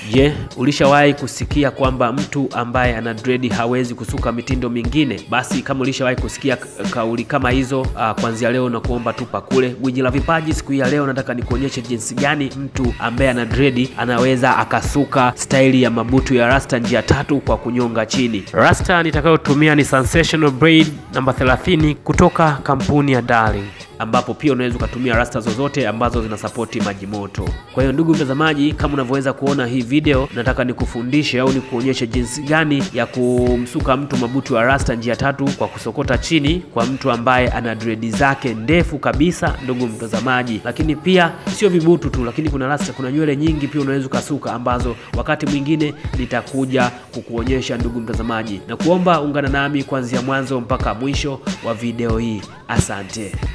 Je, ulishawahi kusikia kwamba mtu ambaye ana dredi hawezi kusuka mitindo mingine? Basi kama ulishawahi kusikia k- kauli kama hizo, uh, kuanzia leo na kuomba tupa kule. Gwiji la vipaji, siku hii ya leo nataka nikuonyeshe jinsi gani mtu ambaye ana dredi anaweza akasuka staili ya mabutu ya rasta njia tatu kwa kunyonga chini. Rasta nitakayotumia ni Sensational Braid namba 30 kutoka kampuni ya Darling ambapo pia unaweza ukatumia rasta zozote ambazo zinasapoti maji moto. Kwa hiyo ndugu mtazamaji, kama unavyoweza kuona hii video, nataka nikufundishe au nikuonyeshe jinsi gani ya kumsuka mtu mabutu ya rasta njia tatu kwa kusokota chini kwa mtu ambaye ana dredi zake ndefu kabisa, ndugu mtazamaji. Lakini pia sio vibutu tu, lakini kuna rasta, kuna nywele nyingi pia unaweza ukasuka, ambazo wakati mwingine nitakuja kukuonyesha ndugu mtazamaji, na kuomba ungana nami kuanzia mwanzo mpaka mwisho wa video hii. Asante.